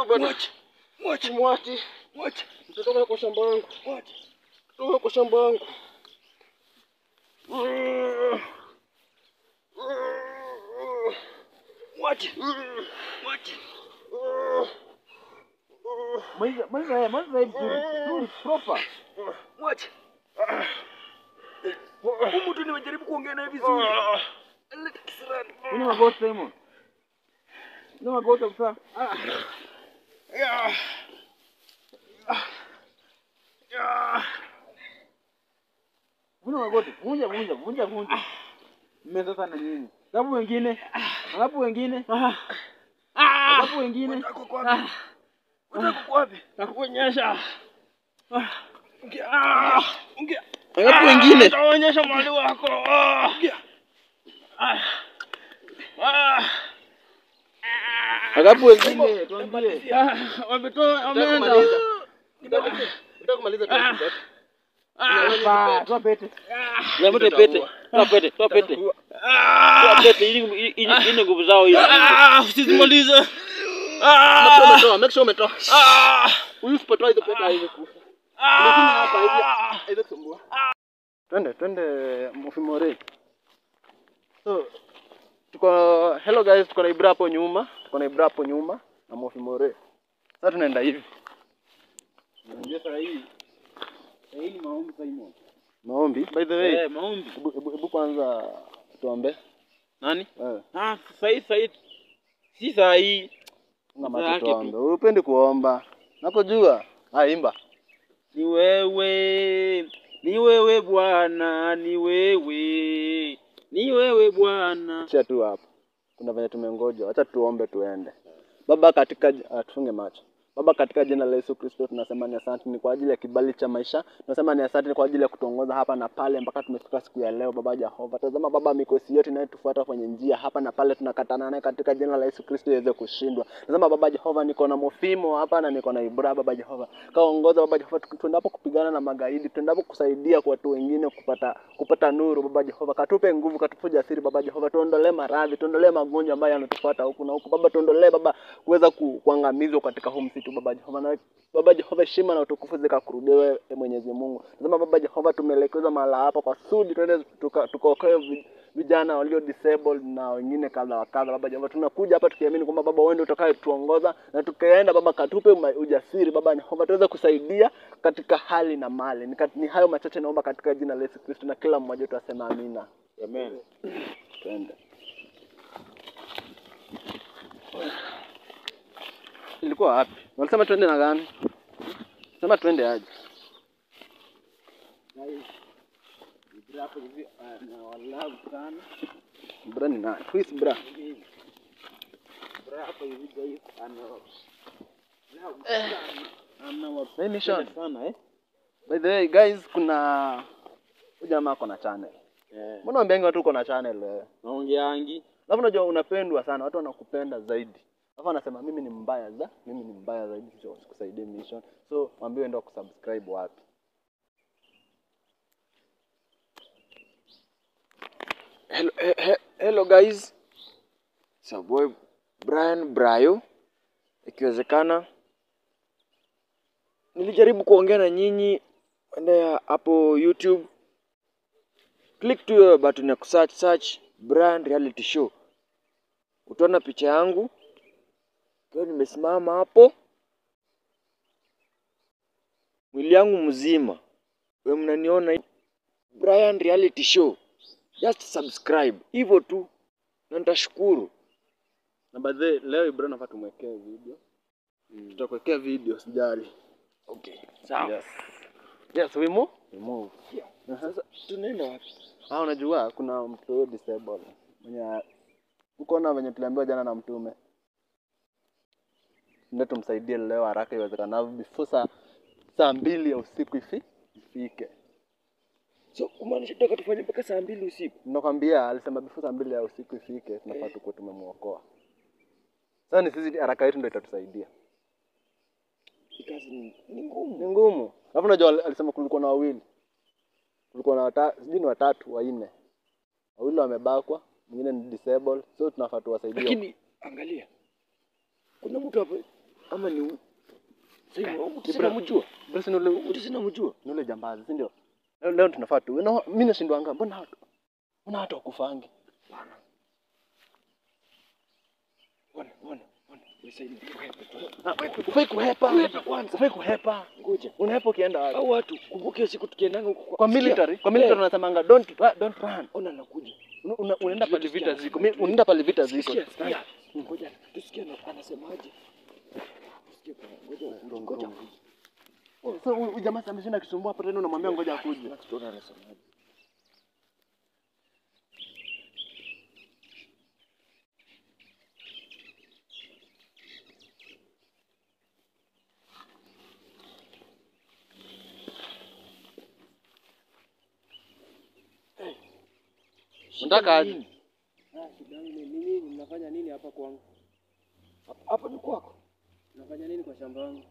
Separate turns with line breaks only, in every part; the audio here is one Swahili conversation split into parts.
huyu bwana.
Mwache. Mwache.
Mwache.
Mwache.
Mtotoka kwa shamba yangu.
Mwache.
Toka kwa shamba yangu.
Mwache. Mwache.
Maliza maliza haya, maliza hii vizuri. Vizuri proper.
Mwache. Huyu mtu nimejaribu kuongea naye vizuri. Leta kisirani.
Una magoti Simon. Una magoti kabisa. Una magoti. Vunja vunja vunja vunja. Mmeza sana nyinyi. Ngapi wengine? Ngapi wengine? Ngapi wengine?
Utako kwa wapi? Utako kwa wapi?
Nakuonyesha.
Ongea. Ongea. Ongea.
Ngapi wengine?
Nitaonyesha mwali wako. Ongea.
Ngapi wengine?
Tuambie.
Wametoa wameenda. Nataka kumaliza tu.
Ba, toa pete.
Lemete pete. Toa pete, toa pete. Toa pete ili ili ili nguvu zao hizo.
Usisimalize.
Make sure umetoa, make sure umetoa. Huyu usipotoa hizo pete haiwezi kufa. Unafinya hapa hivi haiwezi kusumbua. Twende, twende Mufimore. So tuko hello guys, tuko na Ibra hapo nyuma, tuko na Ibra hapo nyuma na Mufimore. Sasa tunaenda hivi.
Unajua saa hii. Saa hii ni maombi Simon.
Maombi. By the way,
Eh, maombi.
hebu hebu- hebu kwanza tuombe.
Nani?
Eh,
Ah, saa hii saa hii. Si saa hii.
na
Zake
macho
tu.
tuombe. Upendi kuomba. Nakujua. Ah, imba.
Ni wewe, ni wewe Bwana, ni wewe, ni wewe Bwana.
Achia tu hapo. Kuna venye tumengoja. Acha tuombe tuende. Baba katika uh, tufunge macho. Baba katika jina la Yesu Kristo tunasema ni asante ni kwa ajili ya kibali cha maisha. Tunasema ni asante ni kwa ajili ya kutuongoza hapa na pale mpaka tumefika siku ya leo Baba Jehova. Tazama Baba mikosi yote inayotufuata kwenye njia hapa na pale tunakatana naye katika jina la Yesu Kristo iweze kushindwa. Tazama Baba Jehova niko na Mofimo hapa na niko na Ibra Baba Jehova. Kaongoza Baba Jehova tu- tuendapo kupigana na magaidi, tuendapo kusaidia kwa watu wengine kupata kupata nuru Baba Jehova. Katupe nguvu, katupe ujasiri Baba Jehova. Tuondolee maradhi, tuondolee magonjwa ambayo yanatufuata huku na huku. Baba tuondolee Baba kuweza ku, kuangamizwa katika huu msitu Baba Jehova. Na Baba Jehova, heshima na utukufu zikakurudie wewe e Mwenyezi Mungu. Tazama Baba Jehova, tumeelekezwa mahala hapa kwa sudi tuende tuka- tukaokoe vi- vijana walio disabled na wengine kadha wa kadha. Baba Jehova, tunakuja hapa tukiamini kwamba Baba wewe ndio utakaye tuongoza na tukaenda Baba, katupe uma- ujasiri Baba Jehova, tuweze kusaidia katika hali na mali. Ni, kat- ni hayo machache naomba katika jina la Yesu Kristo, na kila mmoja wetu asema amina.
Amen.
Twende. Ilikuwa wapi? Walisema twende na gani? Sema twende aje.
Ibra hapo hivi na wallahu sana.
Bra ni nani? Who is bra?
Ibra hapo hivi guys ana ana
Nini Sean?
wapenda sana eh.
By the way guys, kuna huyu jamaa ako na channel.
Eh.
Mbona ambiangi watu uko na channel wewe?
Naongeangi.
Alafu unajua unapendwa sana, watu wanakupenda zaidi. Alafu anasema mimi ni mbaya za, mimi ni mbaya zaidi, sio sikusaidie mission. So mwambie enda kusubscribe wapi.
Hello, he- he- hello guys. It's your boy Brian Brayo. Ikiwezekana nilijaribu kuongea na nyinyi enda hapo YouTube. Click tu hiyo button ya kusearch search Brian Reality Show. Utaona picha yangu. Kwa nimesimama hapo. Mwili yangu mzima. Wewe mnaniona hivi. Brian Reality Show. Just subscribe. Hivyo tu. Na nitashukuru.
Na by the way, leo Ibrahim nafaa tumwekee video. Tutakuwekea video sijali.
Okay. Sawa.
Yes. Yes, we move. We move.
Sasa tunaenda wapi?
Ah, unajua kuna mtu huyo disabled mwenye uko na venye tuliambiwa jana na mtume, ndio tumsaidie leo haraka iwezekanavyo before saa saa mbili ya usiku ifi ifike.
So kumaanisha tutaka tufanye mpaka saa mbili usiku.
Nakwambia alisema before saa mbili ya usiku ifike, tunafaa tukuwe tumemwokoa. Sasa ni sisi haraka yetu ndio itatusaidia.
Hii kazi ni, ni ngumu.
Ni ngumu. Alafu unajua al- alisema kulikuwa na wawili, kulikuwa na watatu, sijui ni watatu wanne, wawili wamebakwa, mwingine ni disabled, so tunafaa tuwasaidie.
Lakini angalia. Kuna mtu hapo ama ni huyu? Sasa huyu mtu sina mjua.
Basi ni ule
Mtu sina mjua.
ni ule jambazi, si ndio? Leo, leo tunafaa tu. Na mimi nashindwanga, mbona watu mbona watu wakufangi?
Bwana, bwana, bwana. Nisaidie.
Ufai kuhepa.
Kuhepa kwanza.
Ufai kuhepa.
Ngoja.
Unahepa ukienda wapi?
Au watu kumbuke hiyo siku tukiendanga huko
Kwa military, kwa military unasemanga don't ru- don't run.
Ona nakuja.
Una- una- Unaenda pale vita
Tusikia,
ziko. Mi- Unaenda pale vita ziko.
Sikia, sikia. Ngoja. Tusikie ana- anasemaje. Tusikie bwana. Ngoja. Ngoja.
Oh, Sasa huyu huyu jamaa ameshinda akisumbua hapa tena unamwambia ngoja akuje.
Max tuone anasemaje.
Unataka aje?
Nini?
Mnafanya nini hapa kwangu?
Hapa- Hapa ni kwako.
Mnafanya nini kwa shamba langu?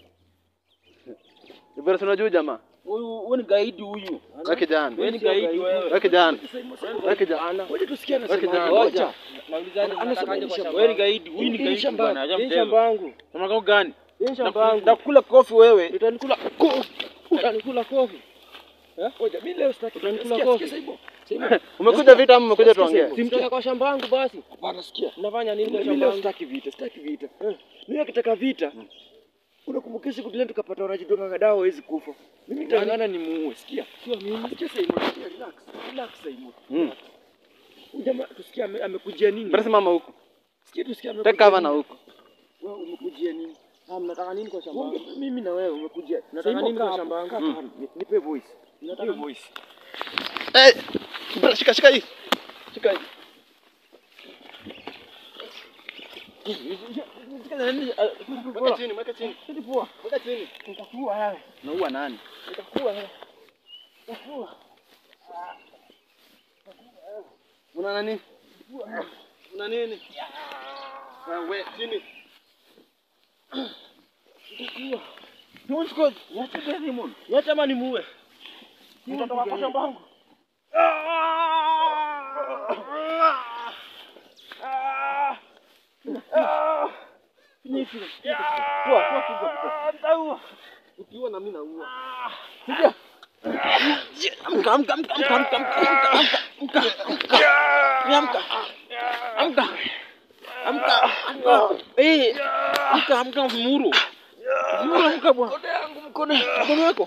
Ibera si unajua jamaa?
Huyu huyu ni gaidi huyu.
Wewe kijana.
Wewe ni gaidi wewe.
Wewe kijana. Wewe kijana.
Ngoja tusikie
Wewe
anasemaje.
kijana.
Ngoja.
Naulizaje
Ana-
mnatakaje
anasema
kwa
ni
shamba?
shamba.
Wewe ni gaidi, huyu ni
Hii
gaidi
shamba-
bwana, acha
hii
mtego.
shamba yangu.
Shamba yako gani?
Hii shamba
Naku-
yangu.
Nakula kofi wewe.
Utanikula kofi. Utanikula kofi. Eh? Ngoja mimi leo sitaki.
Utanikula
Sikia,
kofi.
sikia Saibo. Saibo.
Umekuja vita ama umekuja
Sikia,
tuongee?
Saibo.
Simtoka kwa shamba yangu basi.
Hapana, sikia.
Mnafanya nini kwa
Mimi
shamba
leo
yangu?
sitaki vita, sitaki vita. Mimi akitaka vita. Unakumbuka siku ile tukapata uraji doka dawa hawezi kufa. Mimi nitangana ni muue, sikia. Sio mimi. Sikia Saibo, sikia relax. Relax Saibo.
Mm.
Huyu jamaa tusikia ame- amekujia nini?
Basi mama huku.
Sikia tusikia
Take
amekujia.
cover na
nini?
huku.
Wewe umekujia nini?
Ah, mnataka nini kwa shamba yangu?
Mungu, Mimi na wewe umekujia.
Nataka
Saibo,
nini kwa
kaa
shamba
hapo,
yangu?
kaa hapo. Nipe voice. Nipe
Nataka-
voice.
Eh, bra, shika shika hii. Shika hii. Weka chini, weka chini. Weka chini.
Nitakuwa wewe.
Naua nani?
Nitakuwa wewe. Nitakuwa.
Una nani? Una nini? Wewe chini.
Tuchukue. Niache Desmond. Niache ama nimuue. Nitatoka kwa shamba yangu. Toa, toa kidogo. Nitaua.
Ukiua na mimi naua.
Amka, amka, amka, amka, amka, amka, amka, amka, amka. Amka. Amka, amka. Eh, amka, amka Muru. Muru amka bwana.
Mkono yangu mkono.
Mkono wako.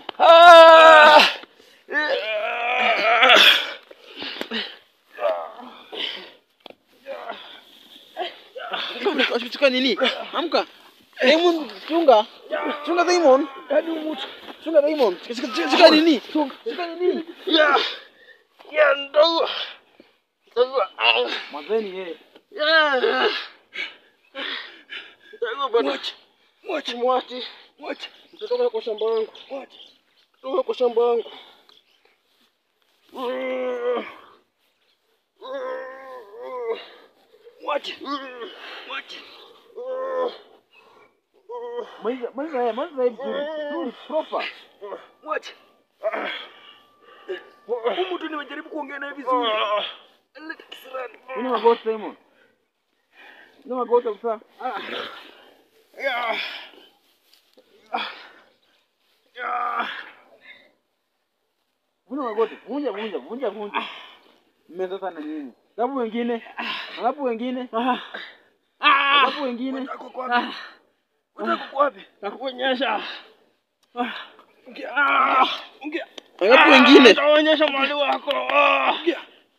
Amka, Shika nini? Amka. Diamond, chunga. Chunga Diamond.
Yaani umutu.
Chunga Diamond. Shika, shika, shika nini? Shika nini?
Ya. Ya ndo.
Mazeni yeye.
Mwache. Mwache.
Mwache.
Mwache.
Mtatoka kwa shamba yangu.
Mwache.
Toka kwa shamba yangu.
Mwache. Mwache.
Maliza, maliza yeye, maliza yeye vizuri. Vizuri, proper.
Mwache. Huyu mtu nimejaribu kuongea naye vizuri. Aleta kisirani.
Una magoti Simon. Una magoti kabisa.
Ya. Ya.
Una magoti. Vunja, vunja, vunja, vunja. Mmeanza sana nyinyi. Alafu wengine. Alafu wengine. Alafu wengine.
Unataka kwa wapi? Unataka kwa wapi?
Nakuonyesha.
Ongea. Ongea.
Alafu wengine.
Nitaonyesha mwali wako. Ongea.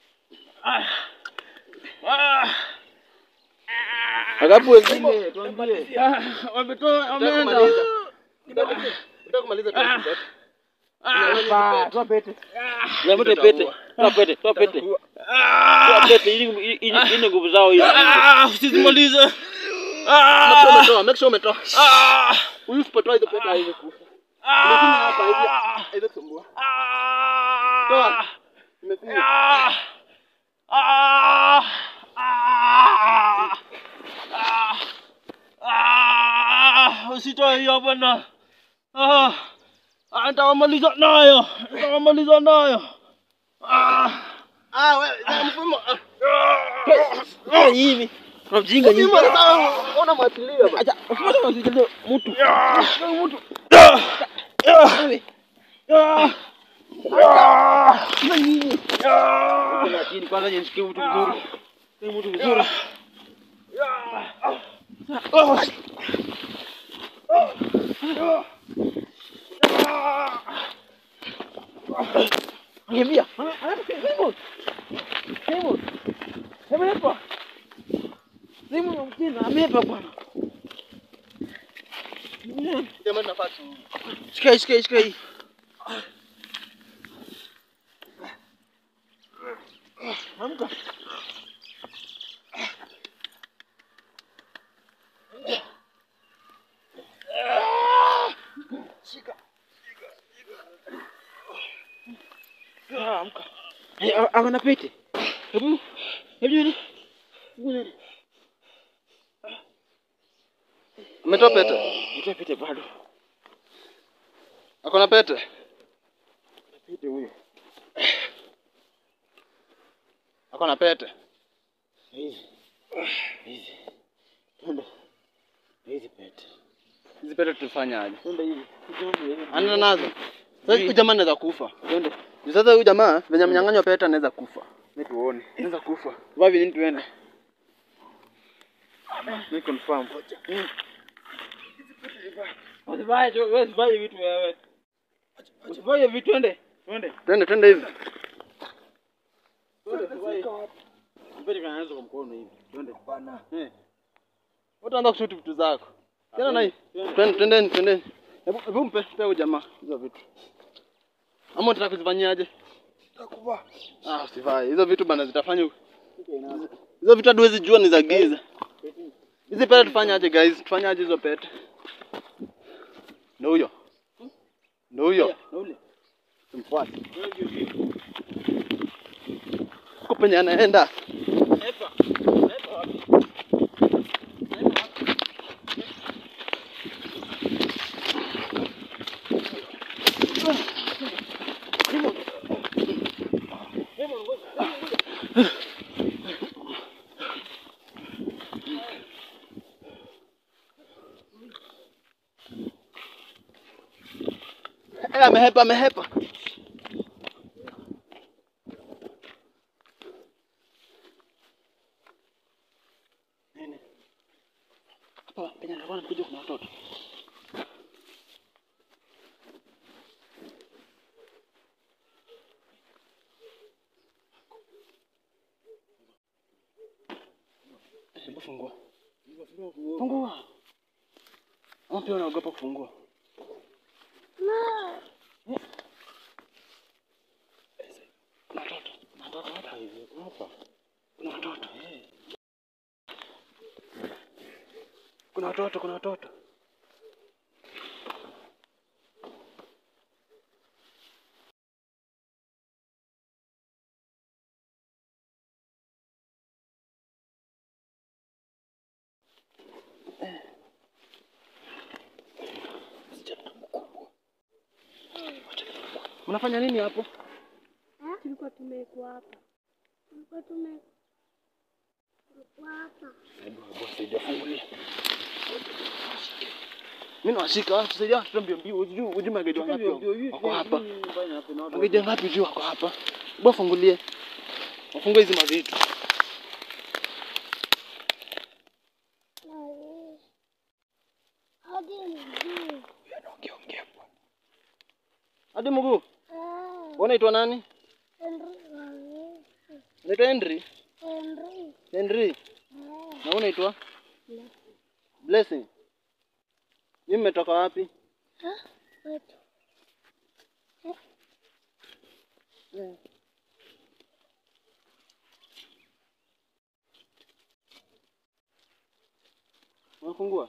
Alafu wengine. Tuambie.
Wametoa
Nataka kumaliza. Nataka kumaliza tu kidogo.
Hapa, toa pete.
Lemute pete. Toa pete, toa pete. Toa pete ili ili ili nguvu zao hizo.
Usimalize.
Make sure umetoa, make sure umetoa. Huyu usipotoa hizo pesa haiwezi kufa. Umefinya hapa hivi. Haiwezi kusumbua. Toa. Umefinya.
Usitoe hiyo bwana. Ah, ah, nitawamaliza nayo, nitawamaliza nayo. Ah,
Ah, wewe, mfumo. Ah.
Fanya hivi. Kuna mjinga nyingi.
Ona mwachilia bana.
Acha, usifuate mwachilie mtu. Mtu. Wewe. Kuna nini? Kuna chini kwanza nishikie mtu vizuri. Ni mtu vizuri. Angeambia. Simon. Simon. Amepa. Simon mkina amepa bwana.
Jamani nafasi.
Shika hii, shika hii, shika hii. Amka. Shika. Ah, amka. Eh, a- Akona pete. Hebu. Hebu nione. Hebu nione.
Umetoa pete?
Nitoe pete bado.
Akona pete?
Pete huyo.
Akona pete.
Hizi. Hizi. Twende. Hizi pete.
Hizi pete tufanyaje?
Twende hivi. Twende hivi.
Anaenda nazo. Sasa huyu jamaa anaweza kufa. Twende. Sasa huyu jamaa venye mnyang'anywa pete anaweza kufa.
Mimi tuone. Naweza kufa. Vavi nini tuende? Mimi confirm. Usivae tu, wewe usivae vitu wewe. Usivae vitu twende. Twende.
Twende twende hivi.
Twende usivae. Mpeni kanaanza kwa mkono hivi. Twende. Bana. Eh.
Utaanza kushuti vitu zako. Tena na hii.
Twende.
Twende twendeni twendeni. Hebu hebu mpe mpe huyu jamaa hizo vitu. Ama unataka kuzifanyaje?
Takuva.
Ah, usivae. Hizo vitu bana zitafanya Hizo vitu hadi huwezi jua ni za giza. Hizi pete tufanyaje guys? Tufanyaje hizo pete? Ndio huyo. Ndio huyo.
Na ule.
Tumfuate. Huko penye anaenda.
Epa. Epa wapi? Epa wapi?
Eh, amehepa amehepa. Hapa penye alikuwa anakuja kuna watoto. Hebu fungua. Fungua. Ama pia unaogopa kufungua? Kuna watoto. Kuna watoto hapa hivi. Hapa. Kuna watoto. Kuna watoto, kuna watoto. Mnafanya nini hapo?
Tulikuwa tumekuwa hapa. Tulikuwa tume tulikuwa hapa.
Mimi nawashika, tusaidia watoto mbio mbio. Ujue ujue magaidi wangapi wako hapa? Magaidi wangapi ujue wako hapa? Hebu wafungulie. Wafungue hizi mavitu.
Hadi mjuu.
Hadi mguu.
Ah,
Wewe unaitwa nani?
Henry Wangeci.
Unaitwa Henry?
Henry.
Henry.
Ah,
Na wewe unaitwa? Blessing. Mimi mmetoka wapi?
ah, wetu.
Unafungua?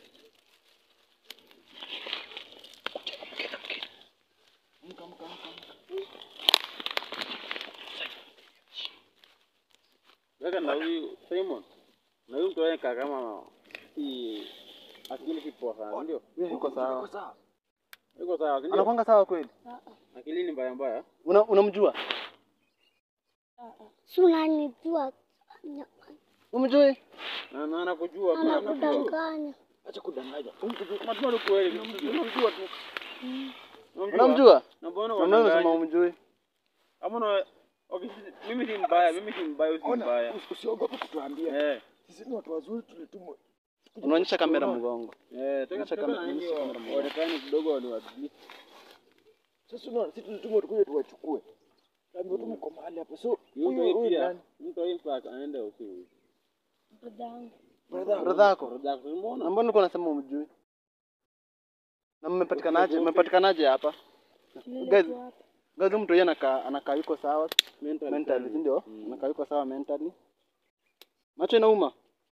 Weka na huyu Simon. Na huyu mtu weka kama hii akili si poa sana, ndio?
Yeye yuko sawa.
Yuko sawa, ndio?
Anakwanga sawa kweli?
Akili ni mbaya mbaya.
Una unamjua?
Si unanijua.
Umjui?
Na na anakujua pia anakujua.
Anakudanganya.
Acha kudanganya.
Unatuma tu kweli. Unamjua tu.
Unamjua?
Na mbona
Na mbona unasema
unadanganya?
umjui?
Kama una Okay, sisi- mimi si mbaya, mimi si mbaya, usi
Ona,
mbaya.
usi- usiogope kutuambia.
Eh.
Sisi ni watu wazuri tulitumwa.
Unaonyesha kamera mgongo.
Eh, toka
Onyesha
toka
kama-
na nini
onyesha kamera moja.
waonekane kidogo waliwadili.
Sasa unaona sisi tulitumwa tukuje tuwachukue. Tuambiwa tu mko mahali hapa. So huyu
Yuko hii
huyu
pia.
nani?
Yuko hii pia aende usiku.
Dadangu.
Brother.
Brother yako.
Roda
Na
mbona?
mbona ulikuwa unasema umjui? Na mmepatikanaje? Mmepatikanaje hapa?
Nile
Guys,
tu hapa.
guys huyu mtu yeye anakaa anakaa yuko sawa
Mental.
mentally, si ndio?
Mm.
Anakaa yuko sawa mentally. Macho inauma?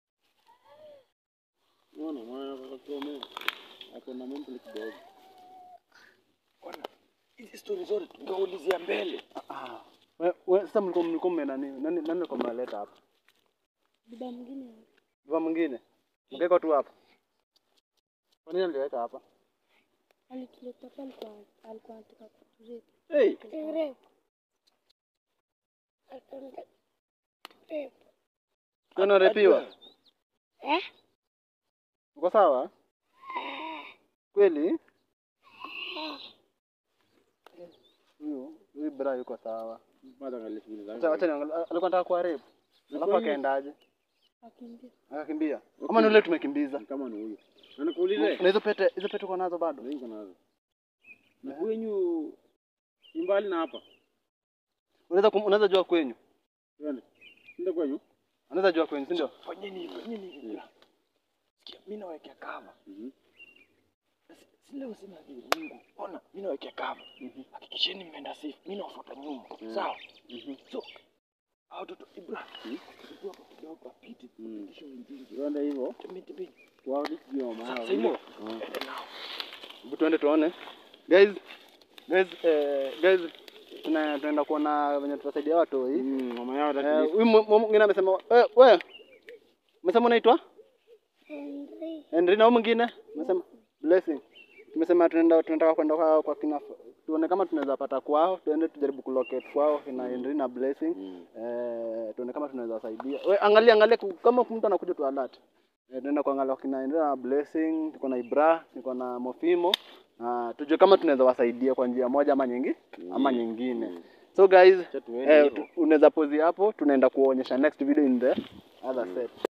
Unaona, mwana kwa kusomea. Ako na mental kidogo.
Ona. Hizi story zote tungeulizia mbele.
Ah. We, we, sasa mlikuwa mlikuwa mme nani? Nani nani alikuwa mnaleta hapa?
Baba mwingine.
Baba mwingine. Mkeka tu hapa. Kwa nini aliweka hapa?
Alituleta hapa alikuwa alikuwa anataka kuturepu.
Hey,
Kuturepu. Alikuwa anataka kuturepu.
Kwa nini unarepiwa?
Eh?
Uko sawa? Kweli? Huyu huyu bra yuko sawa.
bado angalia shughuli zake.
Acha acha niangalie. Alikuwa anataka kuwa rape. Alafu akaendaje?
Akimbia.
Akakimbia. Kama ni ule tumekimbiza.
Ni kama ni huyu. Na nikuulize,
Na hizo pete hizo pete uko nazo bado?
niko nazo. Na kwenyu ni mbali na hapa.
Unaweza kum- unaweza jua kwenyu.
Twende. Ndio kwenyu?
Unaweza jua kwenyu, si ndio?
Fanyeni hivi, fanyeni hivi. bra. Sikia, mimi nawekea kava.
Mhm.
Si si leo sina hivi Mungu. Ona, mimi nawekea kava. Hakikisheni mmeenda safe. Mimi nawafuata nyuma. Sawa? So hao watoto Ibra. Tuko hapa kidogo apite.
Mm.
Kisha wengine.
Twende hivyo.
Tembea tembea.
Kwa hiyo maana.
Sasa Simon. Ende nao.
Hebu tuende tuone. Guys, guys, eh, guys tuna tunaenda kuona venye tutasaidia watu hii.
Mm, mama yao
Eh,
atakili.
huyu mu- mu- mwingine amesema wewe wewe umesema unaitwa
Henry.
Henry na huyu mwingine umesema Blessing. Tumesema tunaenda tunataka kwenda kwa, kwa kina tuone kama tunaweza pata kwao, tuende tujaribu kulocate kwao kina Henry na Blessing.
Mm.
Eh, tuone kama tunaweza wasaidia. We, angalia angalia ku- kama mtu anakuja tu alert. Eh, tunaenda kuangalia kina Henry na Blessing, tuko na Ibra, tuko na Mofimo. Uh, tujue kama tunaweza wasaidia kwa njia moja ama nyingi ama nyingine. So guys,
Acha tuende
eh,
hivyo.
tu- unaweza pause hapo, tunaenda kuonyesha next video in the other set.